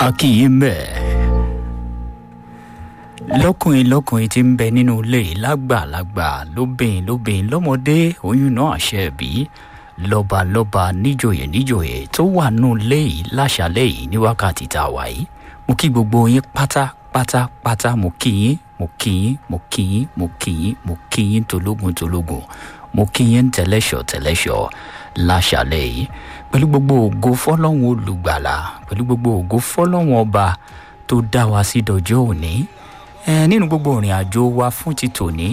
akínyìn bẹ́ẹ̀ lọ́kùnrin lọ́kùnrin tí ń bẹ nínú ilé lágbàlagbà lóbìnrin lóbìnrin lọ́mọdé oyún náà àṣẹ bí lọ́balọ́ba níjòyè níjòyè tó wà nù ilé yìí láṣálẹ̀ yìí ní wákàtí tá a wà yìí mo kí gbogbo yín pátápátápátá mo kí yín mo kí yín mo kí yín mo kí yín mo kí yín tológun tológun mo kí yín tẹlẹ́ṣọ̀ tẹlẹ́ṣọ̀ láṣálẹ̀ yìí pẹ̀lú gbogbo ògo fọlọ́hún olùgbàlà pẹ̀lú gbogbo ògo fọlọ́hún ọba tó dá wa sí dọjọ́ òní ẹ nínú gbogbo ìrìn àjò wa fún ti tòní